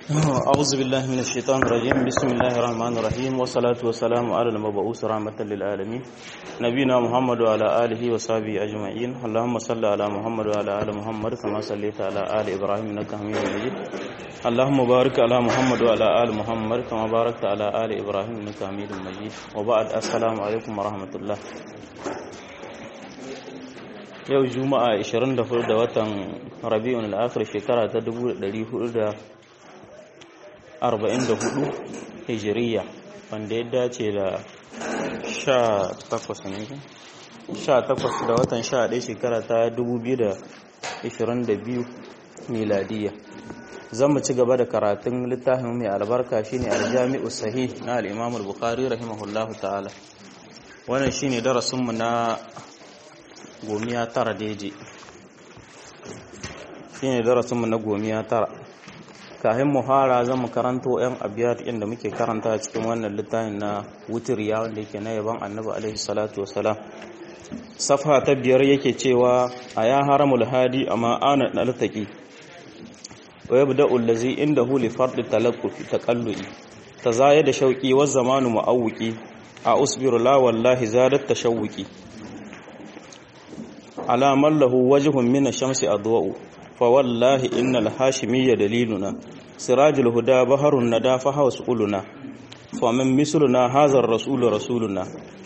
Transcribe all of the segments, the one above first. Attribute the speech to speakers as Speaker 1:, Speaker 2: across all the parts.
Speaker 1: أعوذ بالله من الشيطان الرجيم بسم الله الرحمن الرحيم والصلاة والسلام على المبعوث رحمة للعالمين نبينا محمد وعلى آله وصحبه أجمعين اللهم صل على محمد وعلى آل محمد كما صليت على آل إبراهيم إنك حميد مجيد اللهم بارك على محمد وعلى آل محمد كما باركت على آل إبراهيم إنك حميد مجيد وبعد السلام عليكم ورحمة الله yau juma'a 24 da watan rabi'un al-akhir shekara ta 1444 hijiriya wanda ya dace da 18 ne 18 da watan 11 shekara ta 2022 miladiya zan mu ci gaba da karatun littafin mai albarka shine al-jami'u sahih na al-imam al-bukhari rahimahullahu ta'ala wannan shine darasinmu na gomiya tara daidai shi ne darasinmu na gomiya tara kahin muhara zan mu karanto 'yan abiyar inda muke karanta cikin wannan littafin na wutiriya wanda yake na yaban annabi alaihi salatu wasalam safa ta biyar yake cewa a ya haramul hadi amma ana naltaki wa yabda allazi indahu li fardi talaqqufi taqallui tazaya da shauqi wa zamanu muawwiki a usbiru la wallahi zadat tashawwuki على من له وجه من الشمس أضواء فوالله إن الهاشمية دليلنا سراج الهدى بحر الندى فهو سؤلنا فمن مثلنا هذا الرسول رسولنا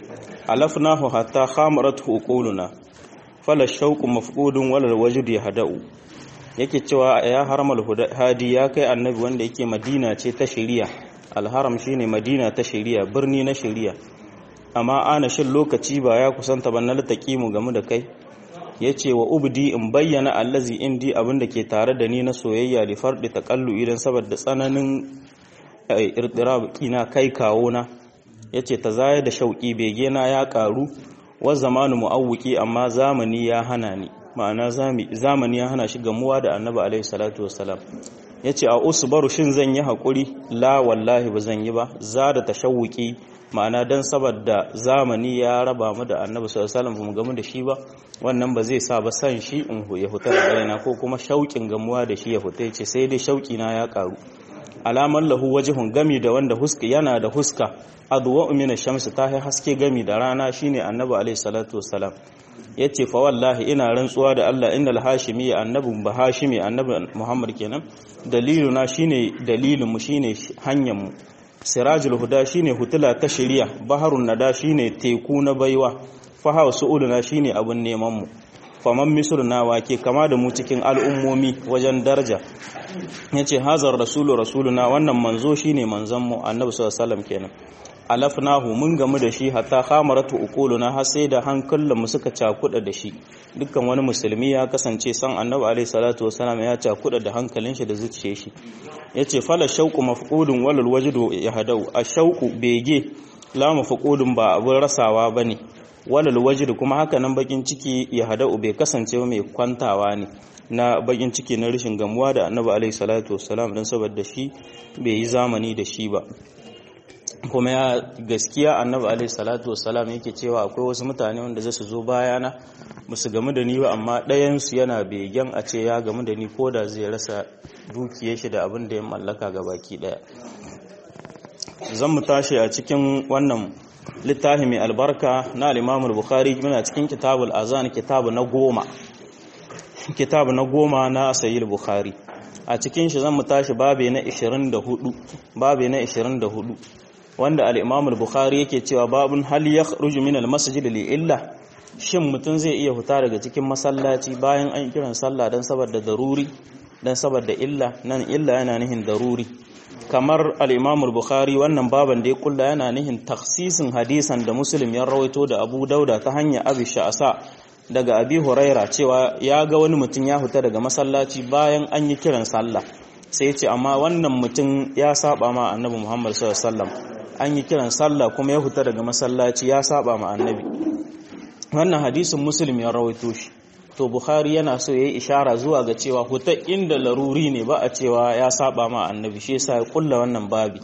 Speaker 1: ألفناه حتى خامرته قولنا فلا الشوق مفقود ولا الوجد يهدأ yake cewa ya haramal hadi ya kai annabi wanda yake madina ce ta shari'a alharam shine madina ta shari'a birni na shari'a amma ana shin lokaci ba ya kusanta ban na mu game da kai ya ce wa ubdi in bayyana allazi indi abinda ke tare da ni na soyayya da farɗi taƙallu idan saboda tsananin irtirabki na kai kawo na ya ce ta zaya da shauƙi bege na ya ƙaru wa zamanu mu'awwiki amma zamani ya hana ni ma'ana zamani ya hana shi gamuwa da annabi alaihi salatu wassalam ya ce a usbaru shin zan yi haƙuri la wallahi ba zan yi ba za da tashawuki ma'ana don saboda zamani ya raba mu da annabi sallallahu alaihi wasallam mu gamu da shi ba wannan ba zai sa ba san shi in ya huta da raina ko kuma shauƙin gamuwa da shi ya huta yace sai dai shauƙi na ya karu alaman lahu wajhun gami da wanda huska yana da huska adwa min ash-shams ta haske gami da rana shine annabi alaihi salatu wassalam yace fa wallahi ina rantsuwa da Allah innal hashimi annabun ba hashimi annabi Muhammad kenan daliluna shine dalilin mu shine hanyar mu sirajul huda shine hutula ta shari'a baharun nada shine teku na baiwa fahawa su'uluna shine abun neman mu faman misluna wake kama da mu cikin al'ummomi wajen daraja yace hazar rasulu rasuluna wannan manzo shine manzon mu annabi sallallahu alaihi wasallam kenan alafnahu mun gamu da shi hatta khamaratu uquluna har sai da hankulan mu suka cakuda da shi dukkan wani musulmi ya kasance san annabi alaihi salatu wasallam ya cakuda da hankalin shi da zuciyar shi yace fala shauqu mafqudun walal wajdu yahdau ashauqu bege la mafqudun ba abun rasawa bane walal wajdu kuma haka nan bakin ciki yahdau bai kasance mai kwantawa ne na bakin ciki na rashin gamuwa da annabi alaihi salatu wasallam dan saboda shi bai yi zamani da shi ba kuma ya gaskiya annabi alaihi salatu wassalam yake cewa akwai wasu mutane wanda za su zo bayana ba su gamu da ni ba amma ɗayansu yana begen a ce ya gamu da ni ko da zai rasa dukiyar shi da abin da ya mallaka ga baki ɗaya zan mu tashi a cikin wannan littafi mai albarka na al bukhari muna cikin kitabul azan kitabu na goma kitabu na goma na sayyid bukhari a cikin shi zan mu tashi babe na 24 babe na 24 wanda al-Imam al-Bukhari yake cewa babun hal yakhruju min al-masjid li illa shin mutun zai iya fita daga cikin masallaci bayan an kiran sallah dan saboda daruri dan saboda illa nan illa yana nihin daruri kamar al-Imam al-Bukhari wannan baban da ya kulla yana nihin takhsisin hadisan da Muslim ya rawaito da Abu Dauda ta hanya Abi Sha'sa daga Abi Huraira cewa ya ga wani mutum ya fita daga masallaci bayan an yi kiran sallah sai ya ce amma wannan mutum ya saba ma Annabi Muhammad sallallahu alaihi wasallam an yi kiran sallah kuma ya fita daga masallaci ya saba ma annabi wannan hadisin muslim ya rawaito shi to bukhari yana so yayi ishara zuwa ga cewa huta inda laruri ne ba a cewa ya saba ma annabi shi yasa ya kulla wannan babi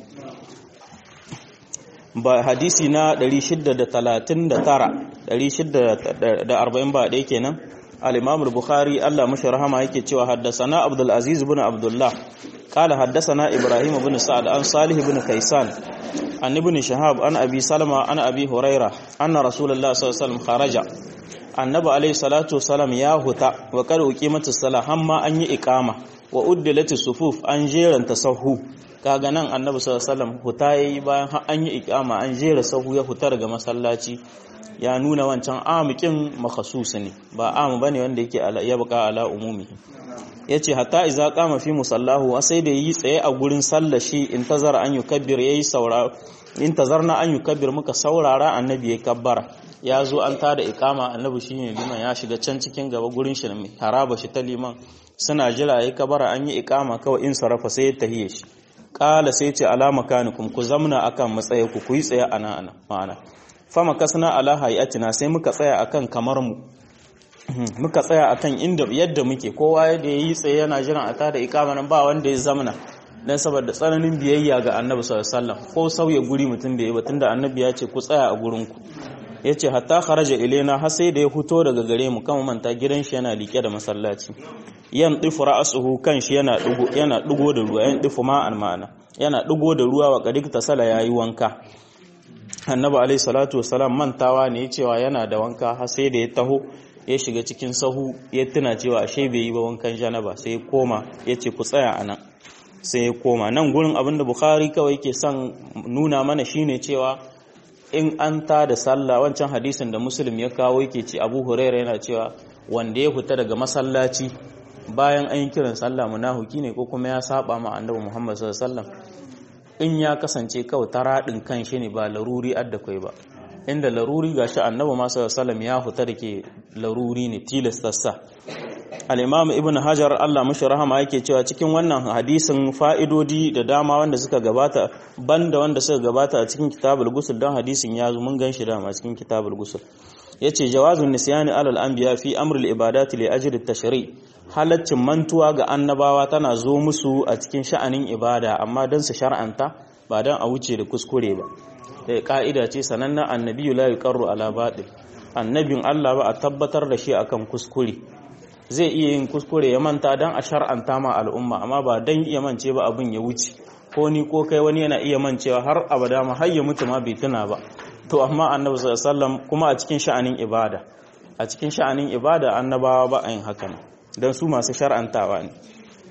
Speaker 1: ba hadisi na 639 640 ba ɗaya kenan al-imam al-bukhari Allah mashi rahama yake cewa haddathana abdul aziz ibn abdullah قال حدثنا إبراهيم بن سعد عن صالح بن كيسان عن ابن شهاب عن أبي سلمة عن أبي هريرة أن رسول الله صلى الله عليه وسلم خرج annabi alaihi salatu wasalam ya huta wa kada uqimatu salah hamma an yi iqama wa uddilati sufuf an jeranta sahu kaga nan annabi sallallahu alaihi wasallam huta yayi bayan an yi iqama an jera sahu ya huta daga masallaci ya nuna wancan amukin makhasus ne ba amu bane wanda yake ya buka ala umumi yace hatta iza qama fi musallahu sai da yi tsaye a gurin sallah shi intazara an yukabbir yayi saura intazarna an yukabbir muka saurara annabi ya kabbara ya zo an tada ikama annabi shine liman ya shiga can cikin gaba gurin shi mai haraba shi ta liman suna jira yayi kabara an yi ikama kawai in sarafa sai ya tahiye shi qala sai ce alama kanikum ku zamna akan matsaye ku ku yi tsaye ana ana ma'ana fama kasna ala hayatina sai muka tsaya akan kamar mu muka tsaya akan inda yadda muke kowa da yayi tsaye yana jiran a tada ikama nan ba wanda ya zamna dan saboda tsananin biyayya ga annabi sallallahu alaihi wasallam ko sauya guri mutum bai yi ba tunda annabi ya ce ku tsaya a gurin ku ya ce hatta kharaja ilaina har sai da ya fito daga gare mu kan manta gidan shi yana liƙe da masallaci yan difu ra'suhu kan shi yana dugo yana dugo da ruwa yan difu ma'an ma'ana yana dugo da ruwa wa qadik tasala yayi wanka annabi alaihi salatu wassalam mantawa ne cewa yana da wanka har sai da ya taho ya shiga cikin sahu ya tuna cewa ashe bai yi ba wankan janaba sai ya koma ya ce ku tsaya anan sai ya koma nan gurin abinda bukhari kawai yake son nuna mana shine cewa in an ta da sallah wancan hadisin da muslim ya kawo yake ce abu huraira yana cewa wanda ya fita daga masallaci bayan an yi kiran sallah munahuki ne ko kuma ya saba ma annabi muhammad sallallahu alaihi wasallam in ya kasance kawai ta radin kan shi ne ba laruri adda kai ba inda laruri gashi annabi ma sallallahu alaihi wasallam ya fita da ke laruri ne tilastassa al-imam ibn hajar Allah mashi rahama yake cewa cikin wannan hadisin fa'idodi da dama wanda suka gabata banda wanda suka gabata a cikin kitabul gusul don hadisin ya zo mun ganshi dama cikin kitabul gusul yace jawazun nisyani alal anbiya fi amril ibadati li ajli tashri halaccin mantuwa ga annabawa tana zo musu a cikin sha'anin ibada amma dan su shar'anta ba dan a wuce da kuskure ba da ka'ida ce sanannen annabiyu la yuqarru ala batil annabin Allah ba a tabbatar da shi akan kuskure zai iya yin kuskure ya manta don a shar'anta ma al'umma amma ba don iya mance ba abin ya wuce ko ni ko kai wani yana iya mancewa har abada ma har ya mutu ma bai tuna ba to amma annabi sallallahu kuma a cikin sha'anin ibada a cikin sha'anin ibada annabawa ba a yin haka don su masu shar'antawa ne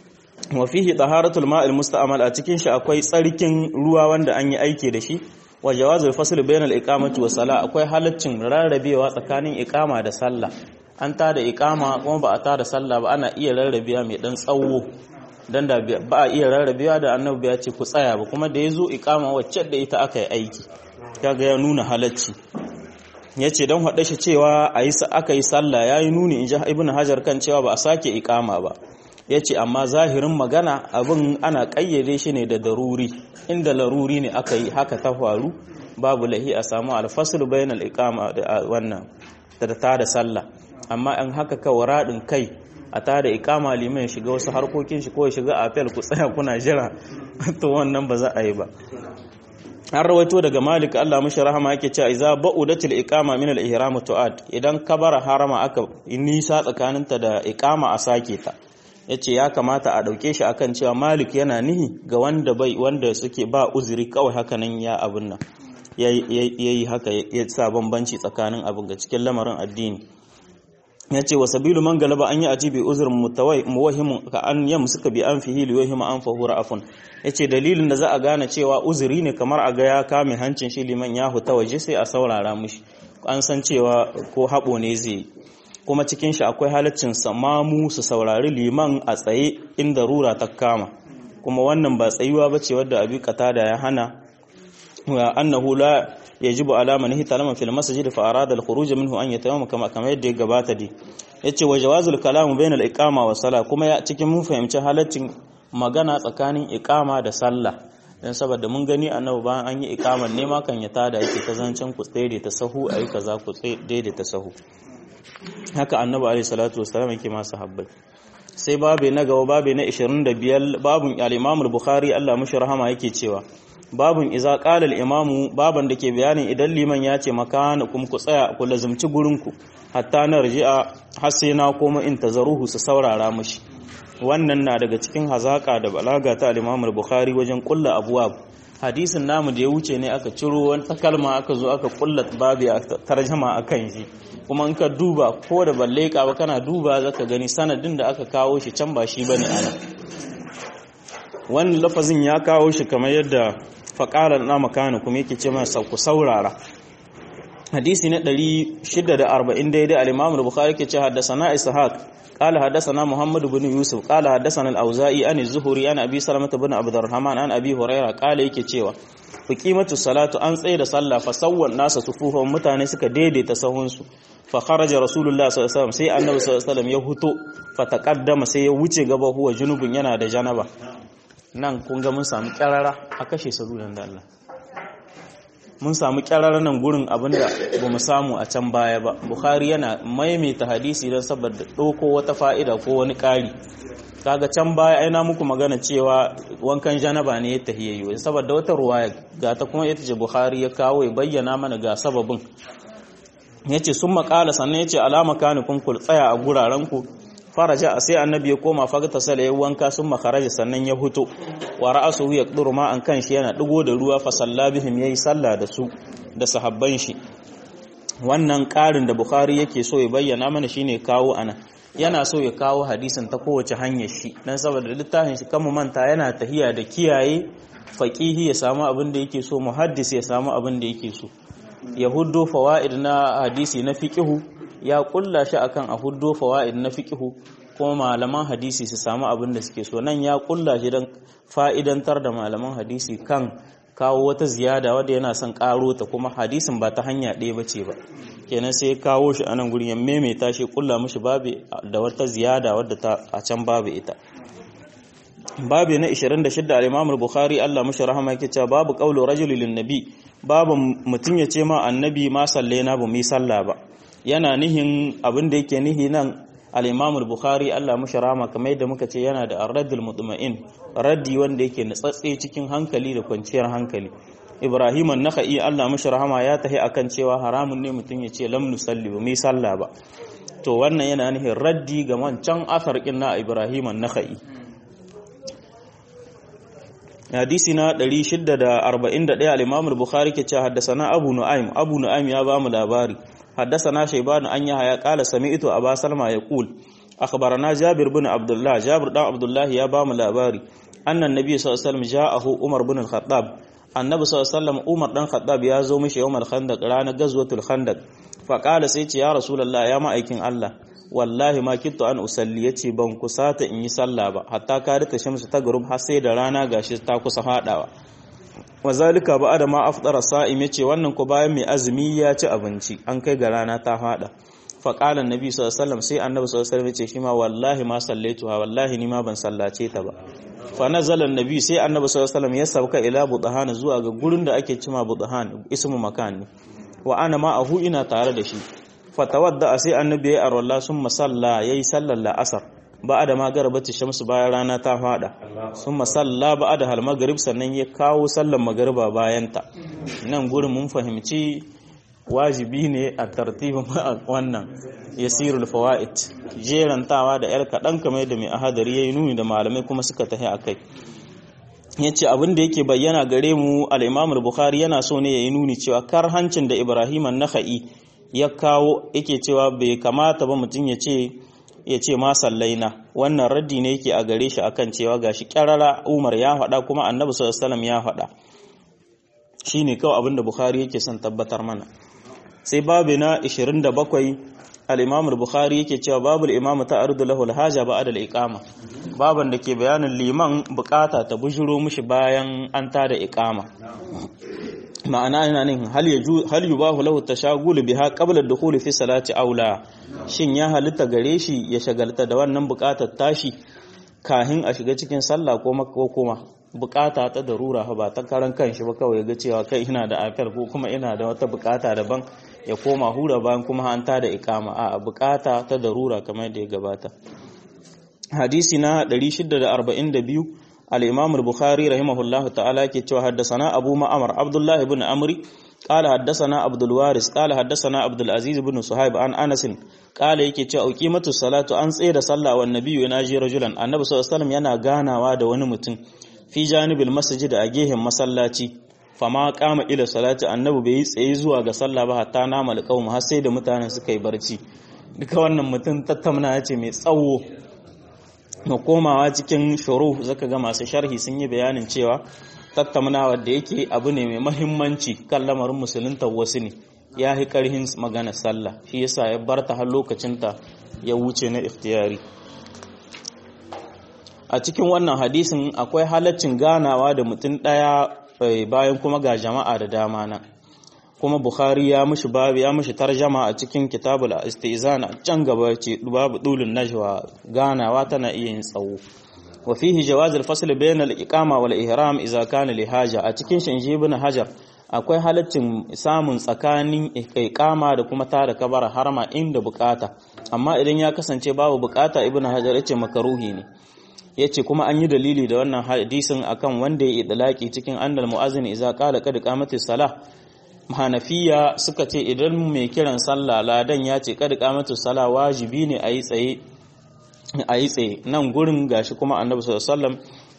Speaker 1: wa fihi taharatul ma'il musta'mal a cikin shi akwai tsarkin ruwa wanda an yi aiki da shi wa jawazul fasl bainal iqamati wa sala akwai halaccin rarrabewa tsakanin iqama da sallah an ta da ikama kuma ba a ta da sallah ba ana iya rarrabewa mai dan tsawo dan da ba a iya rarrabewa da annabi ya ce ku tsaya ba kuma da yazo ikama wacce da ita aka yi aiki kaga ya nuna halacci yace dan hada shi cewa ayi aka yi sallah yayi nuni in ji ibnu hajar kan cewa ba a sake ikama ba yace amma zahirin magana abin ana kayyade shi ne da daruri inda laruri ne aka yi haka ta faru babu lahi a samu alfasl bainal iqama da wannan da ta da sallah amma an haka kawai raɗin kai a ta da ikama liman ya shiga wasu harkokin shi ko ya shiga apel ku tsaya kuna jira to wannan ba za a yi ba an rawaito daga malik Allah mashi rahama yake cewa idza ba'udatil iqama min al-ihram tu'ad idan kabara harama aka nisa tsakaninta da iqama a sake ta yace ya kamata a dauke shi akan cewa malik yana nihi ga wanda bai wanda suke ba uzuri kawai haka nan ya abun nan yayi haka ya sa bambanci tsakanin abin ga cikin lamarin addini ya ce wa sabilu man galaba an yi ajibi uzurin muwahimun ka an yam suka bi an fihi liwahima an fahura afun ya ce dalilin da za a gane cewa uzuri ne kamar a ga ya kame hancin shi liman ya huta waje sai a saurara mushi an san cewa ko haɓo ne zai kuma cikin shi akwai halaccin samamu su saurari liman a tsaye inda rura ta kama kuma wannan ba tsayuwa ba ce wadda abi da ya hana wa annahu la yajibu ala man hitalama fil masjid fa arada al khuruj minhu an yatayammama kama kama yadda ya gabata dai yace wa jawazul kalamu bain al iqama wa sala kuma ya cikin mun fahimci halaccin magana tsakanin iqama da sallah dan saboda mun gani annabi bayan an yi iqaman ne ma kan ya tada yake ta zancen ku tsaye ta sahu ayi kaza ku tsaye ta sahu haka annabi alaihi salatu wassalam yake ma sahabbai sai babe na gaba babe na 25 babun al-imam al-bukhari Allah mushi rahama yake cewa babun iza qalal imamu baban da ke bayanin idan liman ya ce makanakum ku tsaya ku lazumci gurinku hatta na raji'a har sai na koma in tazaruhu su saurara mushi wannan na daga cikin hazaka da balaga ta al-Imam al-Bukhari wajen kulla abwab hadisin namu da ya wuce ne aka ciro wata kalma aka zo aka kulla babu a tarjama akan shi kuma in ka duba ko da balle ka ba kana duba zaka gani sanadin da aka kawo shi can ba shi bane ana wannan lafazin ya kawo shi kamar yadda faqala na makana kuma yake ce masa ku saurara hadisi na 640 daidai al-Imam al-Bukhari ke ce haddathana Ishaq قال حدثنا محمد بن يوسف قال حدثنا الأوزائي عن الزهري عن أبي سلمة بن عبد الرحمن عن أبي هريرة قال yake cewa qimatu salatu an tsaye da sallah fa sawwan nasa sufuhum mutane suka daidaita sahunsu fa kharaja rasulullah sallallahu alaihi wasallam sai annabi sallallahu alaihi wasallam ya huto fa taqaddama sai ya wuce gaba huwa junubun yana da janaba nan kun ga mun samu kyarara a kashe salulan da Allah mun samu kyararren nan gurin abinda ba mu samu a can baya ba bukhari yana maimaita hadisi don saboda ɗauko wata fa'ida ko wani ƙari kaga can baya aina muku magana cewa wankan janaba ne ya tahiyayyo saboda wata ruwaya ga ta kuma ita ce bukhari ya kawo ya bayyana mana ga sababin ya ce sun makala sannan ya ce alama kanukun ku tsaya a guraren ku faraja sai annabi ya koma fagta sala ya wanka sun makaraja sannan ya huto wa ra'asuhu yaqduru ma an kan shi yana digo da ruwa fa salla bihim yayi sallah da su da sahabban shi wannan ƙarin da bukhari yake so ya bayyana mana shine kawo ana yana so ya kawo hadisin ta kowace hanyar shi dan saboda littafin shi kan manta yana tahiya da kiyaye faqihi ya samu abin da yake so muhaddis ya samu abin da yake so ya huddo fawaid na hadisi na fiqhu ya kulla shi akan a huddo fawaid na fiqhu kuma malaman hadisi su samu abin da suke so nan ya kulla shi don fa'idantar da malaman hadisi kan kawo wata ziyada wadda yana son karo ta kuma hadisin ba ta hanya ɗaya ba ce ba kenan sai kawo shi a nan gurin ya maimaita shi kulla mishi babu da wata ziyada wadda ta a can babu ita babu na 26 al-Imam al-Bukhari Allah mishi rahama yake cewa babu qaulu rajuli lin nabi babu mutum ya ce ma annabi ma sallaina ba mu yi sallah ba yana nihin abin da yake nihi nan al-Imam al-Bukhari Allah mishi rahama kamar yadda muka ce yana da ar-raddul mutma'in raddi wanda yake nutsatse cikin hankali da kwanciyar hankali Ibrahim an-Nakhai Allah mishi rahama ya tahi akan cewa haramun ne mutum ya ce lam nusalli ba mu yi sallah ba to wannan yana nihin raddi ga wancan asar na Ibrahim an-Nakhai hadisi na 641 al-Imam al-Bukhari ke cewa haddathana Abu Nu'aym Abu Nu'aym ya ba mu labari haddathana Shayban an yahya qala sami'tu Aba Salma yaqul akhbarana Jabir bin Abdullah Jabir dan Abdullah ya ba mu labari annan nabi sallallahu alaihi wasallam ja'ahu Umar bin al-Khattab annabi sallallahu alaihi wasallam Umar dan Khattab ya zo mishi yawmal khandaq ranar gazwatul khandaq fa qala sai ce ya rasulullah ya ma'aikin Allah wallahi ma kittu an usalli yace ban kusata in yi sallah ba hatta ka rita shamsu ta gurub har sai da rana gashi ta kusa fadawa wazalika ba da ma afdara sa'im yace wannan ko bayan mai azumi ya ci abinci an kai ga rana ta fada fa qala annabi sallallahu alaihi wasallam sai annabi sallallahu alaihi wasallam yace shi ma wallahi ma sallaituha wallahi ni ma ban sallace ta ba fa nazala annabi sai annabi sallallahu alaihi wasallam ya sauka ila budhan zuwa ga gurin da ake cima budhan ismu makan ne wa ana ma ahu ina tare da shi fatawadda sai annabi ya arwalla sun masalla yayi sallar la'asar ba da magarabati shamsu bayan rana ta fada sun masalla ba da hal magrib sannan ya kawo sallar magariba bayan ta nan gurin mun fahimci wajibi ne a tartibin wannan yasirul fawaid jerantawa da yar kadan kamar da mai ahadari yayi nuni da malamai kuma suka tahi akai yace abin da yake bayyana gare mu al-Imam al-Bukhari yana so ne yayi nuni cewa karhancin da Ibrahim an-Nakhai ya kawo yake cewa bai kamata ba mutum ya ce ya ce ma sallaina wannan raddi ne yake a gare shi akan cewa gashi kyarara Umar ya faɗa kuma Annabi sallallahu alaihi wasallam ya faɗa shine kawai abinda Bukhari yake son tabbatar mana sai babu na 27 al-Imam al-Bukhari yake cewa babul imamu ta'arudu lahu al-haja ba'da al-iqama baban da ke bayanin liman bukata ta bujuro mishi bayan an tada iqama ma'ana yana nan hal yubahu lahu tashagulu biha qabla ad-dukhul fi salati aula shin ya halitta gare shi ya shagalta da wannan bukatar tashi kahin a shiga cikin sallah ko ko kuma bukata ta darura ba ta karan kanshi ba kawai ga cewa kai ina da afel ko kuma ina da wata bukata daban ya koma hura bayan kuma an ta da ikama a bukata ta darura kamar da ya gabata hadisi na 642 al-imam al-bukhari rahimahullah ta'ala ke cewa haddasana abu ma'amar abdullahi ibn amri قال حدثنا عبد الوارث قال حدثنا عبد العزيز بن صهيب عن انس قال yake cewa uqimatu salatu an tsaye da sallah wa nabiyyu yanaji rajulan annabi sallallahu alaihi wasallam yana ganawa da wani mutum fi janibil masjid a gehen masallaci fama kama ila salati annabi bai tsaye zuwa ga sallah ba hatta nama alqawm har sai da mutanen suka yi barci duka wannan mutum tattauna yace mai tsawo mu komawa cikin shuru zaka ga masu sharhi sun yi bayanin cewa tattaunawa da yake abu ne mai mahimmanci kan lamarin musulunta wasu ne ya yi karhin magana sallah shi yasa ya bar ta har lokacinta ya wuce na ikhtiyari a cikin wannan hadisin akwai halaccin ganawa da mutum ɗaya bayan kuma ga jama'a da dama na kuma bukhari ya mushi babu ya mushi tarjama a cikin kitabul istizan a can gaba ce babu dulun najwa ganawa tana iya yin tsawo wa fihi jawaz al-fasl bayna al-iqama wal ihram idza kana li haja a cikin shanji ibn hajar akwai halaccin samun tsakanin iqama da kuma tada kabara harma inda bukata amma idan ya kasance babu bukata ibn hajar yace makaruhi ne yace kuma an yi dalili da wannan hadisin akan wanda ya idlaki cikin annal muazzin idza qala qad qamatis salah hanafiya suka ce idan mai kiran sallah ladan ya ce qad qamatis salah wajibi ne a yi tsaye a yi tsaye nan gurin gashi kuma annabi sallallahu alaihi wasallam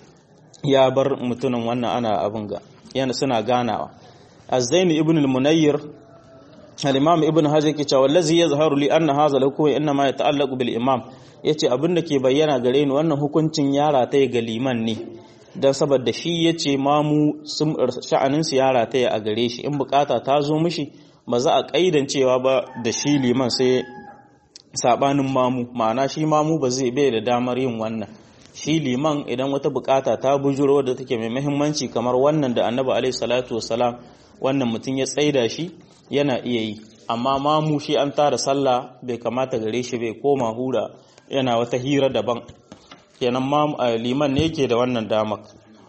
Speaker 1: ya bar mutumin wannan ana abin ga yana suna ganawa az-zaini ibn al-munayyir al-imam ibn hajar ke cewa wallazi yazharu li anna hadha al-hukm inma yata'allaqu bil imam yace abin da ke bayyana gare ni wannan hukuncin yara ta ga liman ne dan saboda shi yace mamu sun sha'anin su yara ta a gare shi in bukata ta zo mishi ba za a kaidan cewa ba da shi liman sai sabanin mamu ma'ana shi mamu ba zai bai da damar yin wannan shi liman idan wata bukata ta bujuro da take mai muhimmanci kamar wannan da annabi alaihi salatu wassalam wannan mutum ya tsaida shi yana iya yi amma mamu shi an tara sallah bai kamata gare shi bai koma hura yana wata hira daban kenan mamu liman ne yake da wannan damar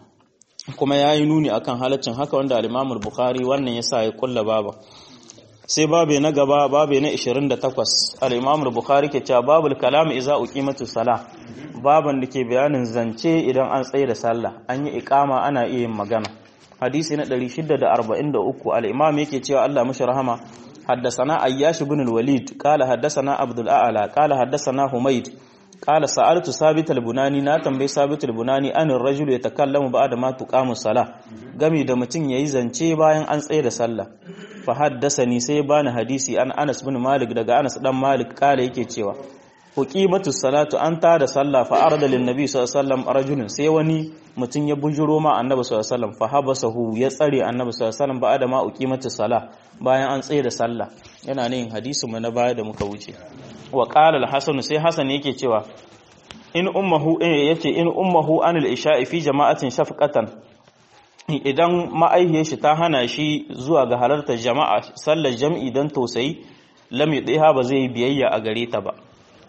Speaker 1: kuma ya yi nuni akan halaccin haka wanda al-imamul bukhari wannan yasa ya kulla baba sai babe na gaba babe na 28 al-Imam al-Bukhari ke cewa babul kalam iza uqimatu salah baban da ke bayanin zance idan an tsaye da sallah an yi iqama ana iya yin magana hadisi na 643 al-Imam yake cewa Allah mishi rahama حدثنا أياش بن الوليد قال حدثنا عبد الأعلى قال حدثنا حميد قال سألت ثابت البناني na tambayi ثابت البناني an الرجل يتكلم بعد ما تقام الصلاة gami da mutum yayi zance bayan an tsaye da sallah fa haddasani sai bani hadisi an Anas bin Malik daga Anas dan Malik kala yake cewa uqimatu salatu an ta da sallah fa arada lin nabi sallallahu alaihi wasallam rajulun sai wani mutum ya bujuro ma annabi sallallahu alaihi wasallam fa habasahu ya tsare annabi sallallahu alaihi wasallam ba'da ma uqimatu salah bayan an tsaye da sallah yana ne hadisi mu na baya da muka wuce wa qala al-hasan sai hasan yake cewa in ummuhu yace in ummuhu anil isha'i fi jama'atin shafqatan idan ma'aihiyar shi ta hana shi zuwa ga halartar jama'a sallar jam'i don tausayi lam yudhiha ba zai biyayya a gare ta ba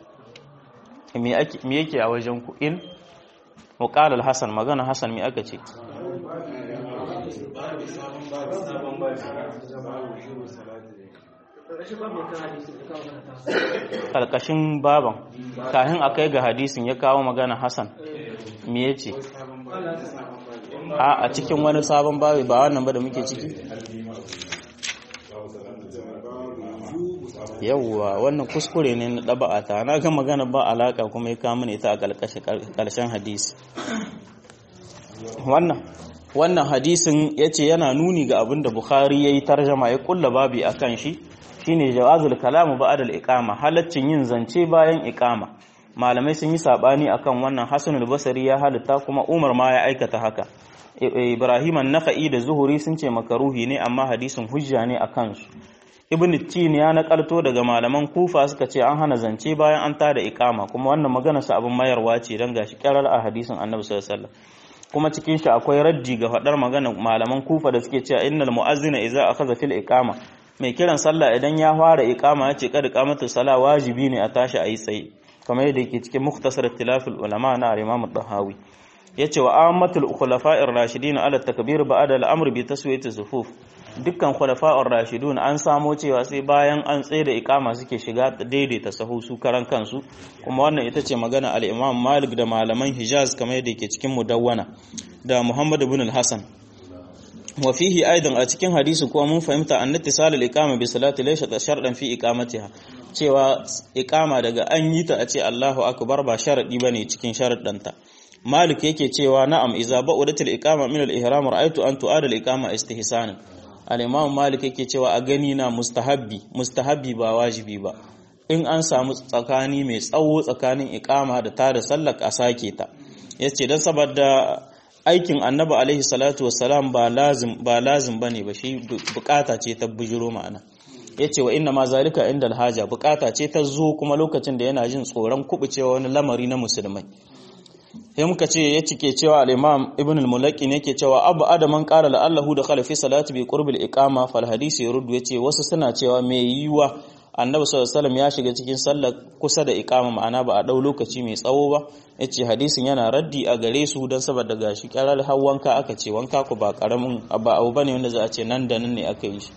Speaker 1: me yake a wajen ku in muqal al-hasan magana hasan me aka ce karkashin baban kahin akai ga hadisin ya kawo magana hasan me yace a a cikin wani sabon babi ba wannan ba da muke ciki yawwa wannan kuskure ne na ɗaba'a ta na ga magana ba alaka kuma ya kama ne ta a ƙarshen hadisi wannan wannan hadisin ya ce yana nuni ga abin da bukhari ya yi tarjama ya kulla babi a kan shi shine jawazul kalamu ba'adal iqama halaccin yin zance bayan iqama malamai sun yi sabani akan wannan hasanul basri ya halitta kuma umar ma ya aikata haka ibrahim an-nakhai da zuhuri sun ce makaruhi ne amma hadisin hujja ne akan su ibn tin ya nakalto daga malaman kufa suka ce an hana zance bayan an tada iqama kuma wannan magana sa abin mayarwa ce dan gashi karar a hadisin annabi sallallahu alaihi wasallam kuma cikin shi akwai raddi ga fadar magana malaman kufa da suke cewa innal mu'azzina idza akhadha fil iqama mai kiran sallah idan ya fara iqama ya ce kad iqamatu sala wajibi ne a tashi ayi tsaye kamar yadda yake cikin mukhtasar tilafil ulama na Imam Dahawi yace wa ammatul khulafa'ir rashidin ala takbir ba'da al-amr bi taswiyati sufuf dukkan khulafa'ur rashidun an samo cewa sai bayan an tsaye da ikama suke shiga daidaita sahu su karan kansu kuma wannan ita ce magana al-Imam Malik da malaman Hijaz kamar yadda yake cikin Mudawwana da Muhammad ibn al-Hasan wa fihi aidan a cikin hadisi kuma mun fahimta an ittisal al-iqama bi salati laysa shartan fi iqamatiha cewa iqama daga an yi ta a ce Allahu akbar ba sharadi bane cikin sharaddanta Malik yake cewa na'am iza ba'udatil iqama min al-ihram ra'aytu an tu'ada al-iqama istihsanan al-imam Malik yake cewa a gani na mustahabbi mustahabbi ba wajibi ba in an samu tsakani mai tsawo tsakanin iqama da tada sallar a sake ta yace dan saboda aikin annabi alaihi salatu wassalam ba lazim ba lazim bane ba shi bukata ce ta bujiro ma'ana yace wa inna ma zalika inda alhaja bukata ce ta zo kuma lokacin da yana jin tsoron kubucewa wani lamari na musulmai sai muka ce ya cike cewa al-imam ibn al-mulaqi ne yake cewa abu adaman qala la'allahu da khala fi salati bi qurbil iqama fal hadisi yurdu yace wasu suna cewa me yiwa annabi sallallahu alaihi ya shiga cikin sallar kusa da iqama ma'ana ba a dau lokaci mai tsawo ba yace hadisin yana raddi a gare su dan saboda gashi karar har wanka aka ce wanka ku ba karamin ba abu bane wanda za a ce nan da nan ne aka yi shi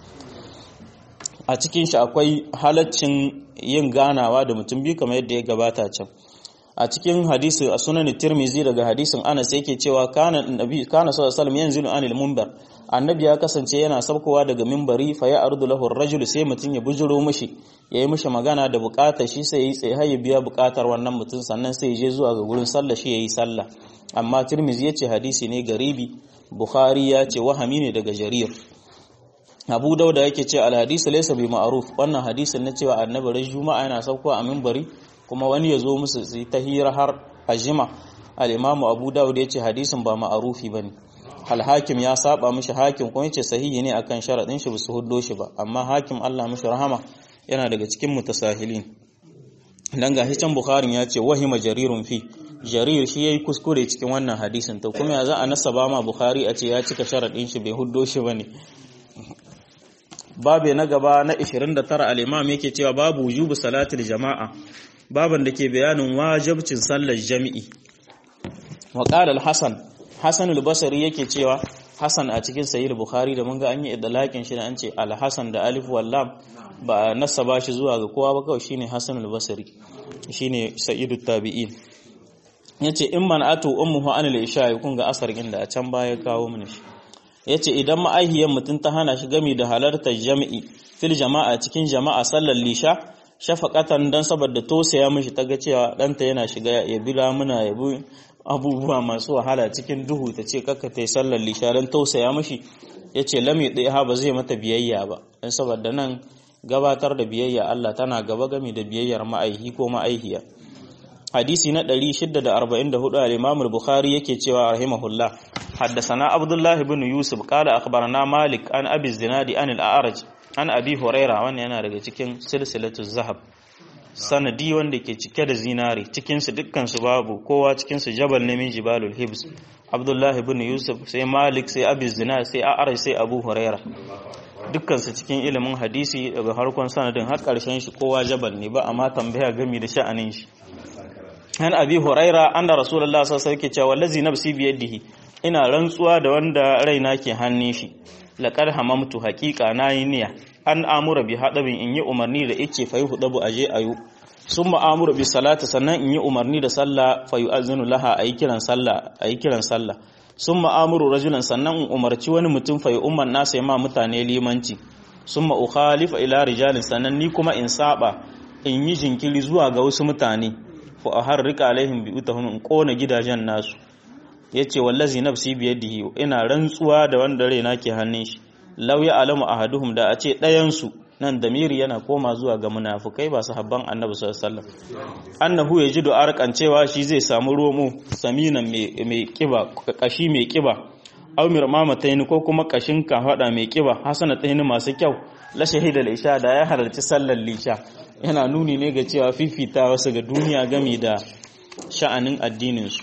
Speaker 1: a cikin shi akwai halaccin yin ganawa da mutum biyu kamar yadda ya gabata can a cikin hadisi a sunan tirmizi daga hadisin anas yake cewa kana annabi kana sallallahu alaihi yanzilu anil munbar annabi ya kasance yana sabkowa daga minbari fa ya ardu lahu ar-rajul sai mutun ya bujuro mishi yayi mishi magana da bukatar shi sai yayi tsaye har ya biya bukatar wannan mutun sannan sai ya je zuwa ga gurin sallah shi yayi sallah amma tirmizi yace hadisi ne garibi bukhari ya ce wahami ne daga jarir abu dauda yake ce al-hadisu laysa bi ma'ruf wannan hadisin na cewa annabi ran juma'a yana sabkowa a minbari kuma wani ya zo musu su ta hira har ajima al-imamu abu dawud ya ce hadisin ba ma'arufi bane al-hakim ya saba mishi hakim kuma yace sahihi ne akan sharadin shi su huddo shi ba amma hakim Allah mishi rahama yana daga cikin mutasahilin dan ga hican bukharin ya ce wahima jarirun fi jarir shi yayi kuskure cikin wannan hadisin to kuma ya za a nasaba ma bukhari a ce ya cika sharadin shi bai huddo shi bane babe na gaba na 29 al-imam yake cewa babu wujubu salatil jama'a baban da ke bayanin wajibcin sallar jami'i wa qala al-hasan hasan al-basri yake cewa hasan a cikin sahih bukhari da mun ga an yi idlaqin shi da an ce al-hasan da alif wal lam ba nasaba shi zuwa ga kowa ba kawai shine hasan al-basri shine sayyidut tabi'in yace in man atu ummuhu an al-isha kun ga asar inda a can baya kawo mana shi yace idan ma'ahiyan mutun ta hana shi gami da halartar jami'i fil jama'a cikin jama'a sallar lisha shafaqatan dan saboda tosaya mishi taga cewa danta yana shiga ya bila muna ya bi abubuwa masu wahala cikin duhu ta ce kakka tai sallar lisha dan tausaya mishi yace lam yudi ha ba zai mata biyayya ba dan saboda nan gabatar da biyayya Allah tana gaba gami da biyayyar ma'aihi ko ma'aihiya hadisi na 644 al-Imam al-Bukhari yake cewa rahimahullah haddathana Abdullah ibn Yusuf qala akhbarana Malik an Abi Zinadi an al-A'raj an Abi Huraira wannan yana daga cikin silsilatu zahab sanadi wanda ke cike da zinari cikin su dukkan su babu kowa cikin su jabal ne min jibalul hibs Abdullah ibn Yusuf sai Malik sai Abi Zinadi sai A'raj sai Abu Huraira dukkan su cikin ilimin hadisi daga harkon sanadin har karshen shi kowa jabal ne ba amma tambaya gami da sha'anin shi an abi huraira anna rasulullah sallallahu alaihi wasallam cewa wallazi nafsi biyadihi ina rantsuwa da wanda raina ke hannun shi laqad hamamtu haqiqa nayi niyya an amura bi hadabin in yi umarni da ice fa yuhdabu aje ayu summa amura bi salati sannan in yi umarni da sallah fa yu'azzinu laha ayi kiran sallah ayi kiran sallah summa amuru rajulan sannan in umarci wani mutum fa umman nasa ma mutane limanci summa ukhalifa ila rijalin sannan ni kuma in saba in yi jinkiri zuwa ga wasu mutane fa aharrika alaihim bi utahum in kona gidajen nasu yace wallazi nafsi bi yadihi ina rantsuwa da wanda raina ke hannun shi law ya alamu ahaduhum da a ce ɗayan su nan damiri yana koma zuwa ga munafukai ba sahabban annabi sallallahu alaihi wasallam annahu yajidu arqan cewa shi zai samu romo saminan mai kiba kashi mai kiba aw mirmamatayn ko kuma kashin kafada mai kiba hasanatayn masu kyau la shahida al-isha da ya halarci sallar lisha yana nuni ne ga cewa fifita wasu ga duniya gami da sha'anin addininsu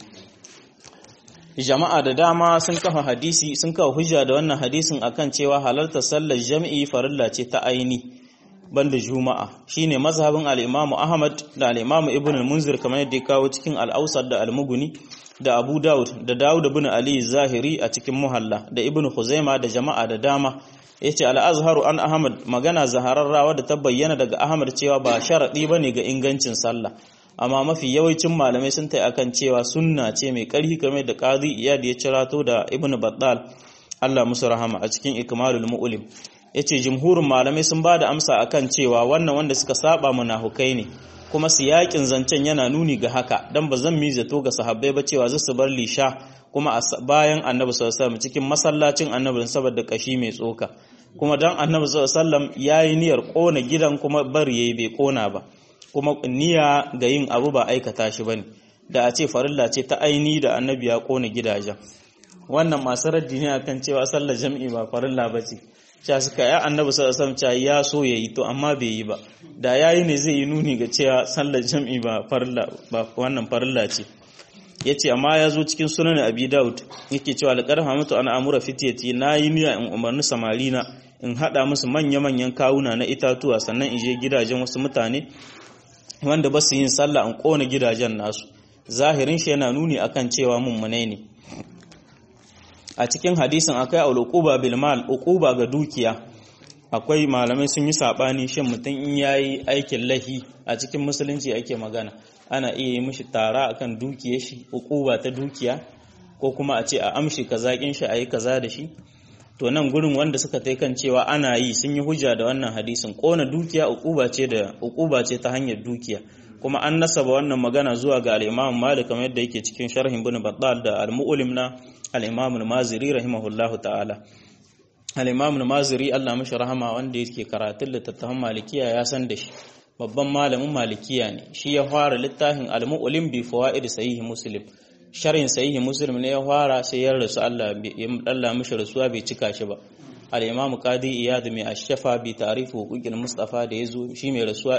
Speaker 1: jama'a da dama sun kafa hadisi sun kafa hujja da wannan hadisin akan cewa halartar sallar jami'i farilla ce ta aini banda juma'a shine mazhabin al-Imam Ahmad da al-Imam Ibn al-Munzir kamar yadda ya kawo cikin al-Awsat da al-Mughni da Abu Dawud da Dawud ibn Ali Zahiri a cikin Muhalla da Ibn Khuzaima da jama'a da dama yace al-azharu an ahmad magana zahararrawa da ta bayyana daga ahmad cewa ba sharadi bane ga ingancin sallah amma mafi yawancin malamai sun tai akan cewa sunna ce mai karhi kamar da qadi iyad ya cirato da ibnu battal Allah musu rahama a cikin ikmalul mu'lim yace jumhurin malamai sun bada amsa akan cewa wannan wanda suka saba munafukai ne kuma siyakin zancen yana nuni ga haka dan ba zan mi zato ga sahabbai ba cewa zasu bar lisha kuma bayan annabi sallallahu alaihi wasallam cikin masallacin annabi saboda kashi mai tsoka kuma dan annabi sallallahu alaihi wasallam yayi niyyar kona gidan kuma bari yayi bai kona ba kuma niyya ga yin abu ba aikata shi bane da a ce farilla ce ta aini da annabi ya kona gidajen wannan masu raddi ne akan cewa sallar jam'i ba farilla bace cewa suka ya annabi sallallahu alaihi ya so yayi to amma bai yi ba da yayi ne zai yi nuni ga cewa sallar jam'i ba farilla ba wannan farilla ce yace amma ya zo cikin sunan abi daud yake cewa laqad hamatu ana amura fitiyati nayi niyya in umarni samarina in hada musu manya manyan kawuna na itatuwa sannan in je gidajen wasu mutane wanda ba su yin sallah in kona gidajen nasu zahirin shi yana nuni akan cewa mummunai ne a cikin hadisin akwai al-uquba bil mal uquba ga dukiya akwai malamai sun yi sabani shin mutum in yayi aikin lahi a cikin musulunci ake magana ana iya yi mishi tara akan dukiyar shi uquba ta dukiya ko kuma a ce a amshi kazakin shi ayi kaza da shi to nan gurin wanda suka tai kan cewa ana yi sun yi hujja da wannan hadisin kona dukiya uquba ce da uquba ce ta hanyar dukiya kuma an nasaba wannan magana zuwa ga al-Imam Malik kamar yadda yake cikin sharhin Ibn Battal da al-Mu'lim na al-Imam al-Maziri rahimahullahu ta'ala al-Imam al-Maziri Allah mishi rahama wanda yake karatun littattafan Malikiya ya san da shi babban malamin Malikiya ne shi ya fara littafin al-Mu'lim bi fawaid sahih Muslim sharhin sahih Muslim ne ya fara sai ya rasu Allah Allah mishi rasuwa bai cika shi ba al-Imam Qadi Iyad mai ashafa bi ta'rif huquqil Mustafa da yazo shi mai rasuwa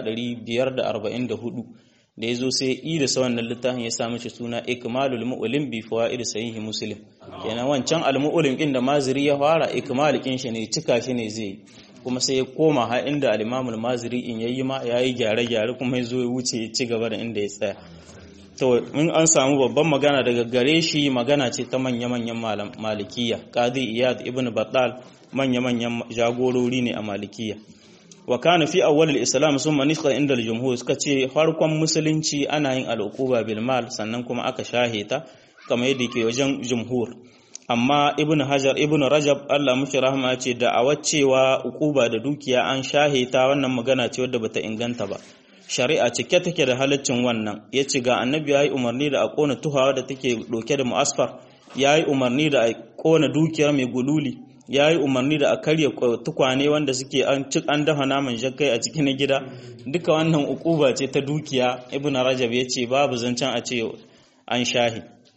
Speaker 1: 544 da yazo sai i da wannan littafin ya sa mishi suna Ikmalul Mu'lim bi fawaid sahih Muslim kenan wancan al-Mu'lim din da Maziri ya fara ikmal kin shi ne cika shi ne zai kuma sai ya koma har inda al-Imam al-Maziri in yayi ma yayi gyare-gyare kuma yazo ya wuce ya ci gaba da inda ya tsaya to in an samu babban magana daga gare shi magana ce ta manya-manyan malikiya qadi iyad ibn battal manya-manyan jagorori ne a malikiya wa kana fi awwal al-islam summa nishqa inda al-jumhur suka ce farkon musulunci ana yin al-uquba bil mal sannan kuma aka shaheta kamar yadda ke wajen jumhur amma ibn hajar ibn rajab Allah mushi rahama ya ce da cewa uquba da dukiya an shaheta wannan magana ce wadda bata inganta ba shari'a cike take da halaccin wannan ya ce ga annabi ya yi umarni da a ƙona tuhawa da take ɗauke da mu'asfar ya yi umarni da a ƙona dukiyar mai gululi ya yi umarni da a karya tukwane wanda suke an cik an dafa naman jakkai a cikin gida duka wannan ukuba ce ta dukiya ibn rajab ya ce babu zancen a ce an shahi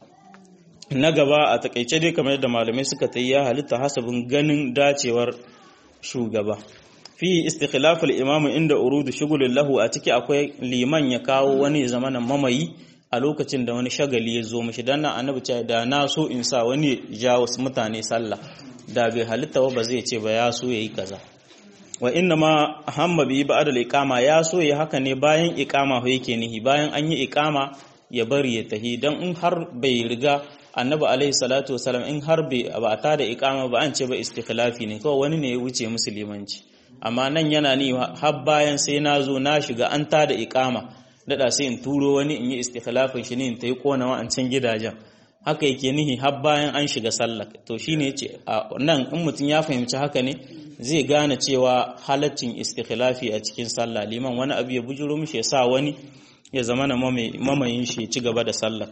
Speaker 1: na gaba a takaice dai kamar yadda malamai suka ta ya halitta hasabin ganin dacewar shugaba fi istikhlaful imam inda urudu shugulin lahu a ciki akwai liman ya kawo wani zamanin mamayi a lokacin da wani shagali ya zo mishi dan nan annabi ce da na so in sa wani ja wasu mutane sallah da bai halitta ba zai ce ba ya so yayi kaza wa inna ma hamma bi ba'da al-iqama ya so yayi haka ne bayan iqama ho yake nihi bayan an yi iqama ya bari ya tahi dan in har bai riga annabi alaihi salatu wasalam in har bai ba ta da iqama ba an ce ba istikhlafi ne kawai wani ne ya wuce musulmanci amma nan yana ni har bayan sai na zo na shiga an ta da iqama dada sai in turo wani in yi istikhlafin shi ne in tayi kona wa'ancan gidajen haka yake nihi har bayan an shiga sallah to shine yace nan in mutum ya fahimci haka ne zai gane cewa halaccin istikhlafi a cikin sallah liman wani abu ya bujuro mishi ya sa wani ya zama na mamayin shi ya ci gaba da sallah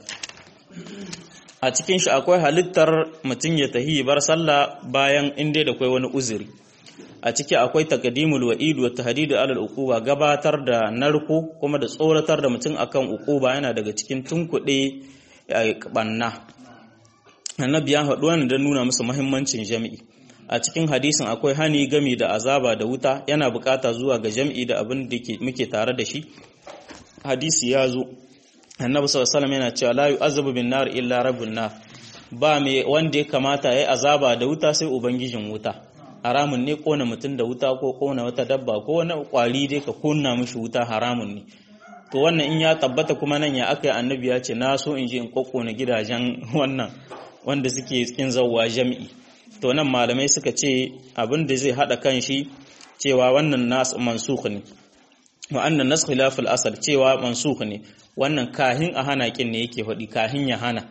Speaker 1: a cikin shi akwai halittar mutum ya tahi bar sallah bayan inda da akwai wani uzuri a ciki akwai taqdimul wa'id wa tahdidu alal uquba gabatar da narko kuma da tsoratar da mutum akan uquba yana daga cikin tunkuɗe banna annabi ya faɗi wannan don nuna musu muhimmancin jami'i a cikin hadisin akwai hani gami da azaba da wuta yana bukata zuwa ga jami'i da abin da muke tare da shi hadisi ya zo annabi sallallahu alaihi yana cewa la yu'azabu bin nar illa rabbun nar ba me wanda ya kamata yayi azaba da wuta sai ubangijin wuta haramun ne kona mutum da wuta ko kona wata dabba ko wani kwari dai ka kunna mishi wuta haramun ne to wannan in ya tabbata kuma nan ya aka yi annabi ya ce na so in je in kokkona gidajen wannan wanda suke cikin zawwa jami'i to nan malamai suka ce abin da zai hada kan shi cewa wannan nas mansukh ne wa annan nas khilaful asal cewa mansukh ne wannan kahin a hana kin ne yake faɗi kahin ya hana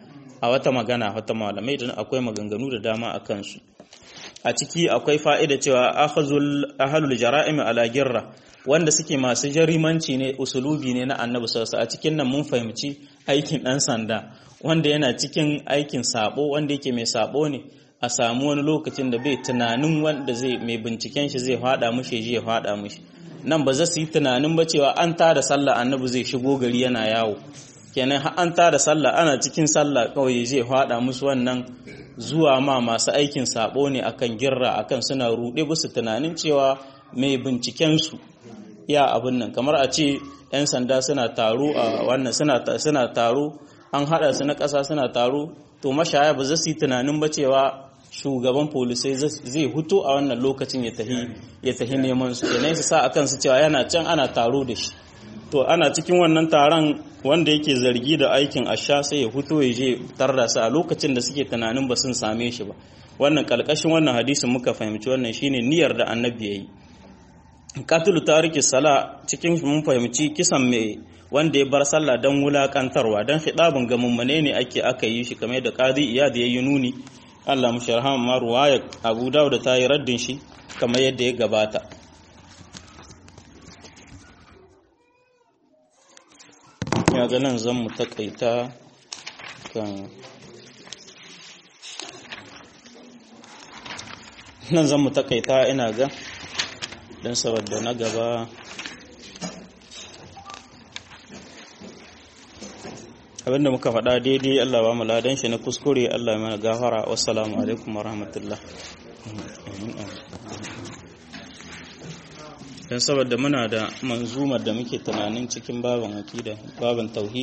Speaker 1: a wata magana wata malamai da akwai maganganu da dama a kansu a ciki akwai fa'ida cewa ahalul jara'im ala girra wanda suke masu jarimanci ne usulubi ne na annabi sallallahu a cikin nan mun fahimci aikin ɗan sanda wanda yana cikin aikin sabo wanda yake mai sabo ne a samu wani lokacin da bai tunanin wanda zai mai binciken shi zai fada mushi ji ya fada mushi nan ba za su yi tunanin ba cewa an tada sallah annabi zai shigo gari yana yawo kenan har an tada sallah ana cikin sallah kawai zai fada musu wannan zuwa ma masu aikin sabo ne akan girra akan suna rude musu tunanin cewa mai binciken su ya abin nan kamar a ce 'yan sanda suna taro a wannan suna taro an hada su na ƙasa suna taro to mashaya ba za su yi tunanin ba cewa shugaban polisai zai hutu a wannan lokacin ya tahi ya tahi neman su kenan su sa akan su cewa yana can ana taro da shi to ana cikin wannan taron wanda yake zargi da aikin asha sai ya hutu ya je tarda su a lokacin da suke tunanin ba sun same shi ba wannan kalkashin wannan hadisin muka fahimci wannan shine niyyar da annabi yayi katulu tariki sala cikin mun fahimci kisan mai wanda ya bar sallah don wulakantarwa don hidabin ga mummune ne ake aka yi shi kamar da qadi iyad yayi nuni Allah mu sharhama ma ruwaya Abu Dawud ta yi raddin shi kamar yadda ya gabata ya ga nan zan mu takaita kan nan zan mu takaita ina ga don saboda na gaba abinda muka faɗa daidai Allah ba mu ladan shi na kuskure Allah mana gafara wassalamu alaikum warahmatullah don saboda muna da manzumar da muke tunanin cikin babin akida babin tauhid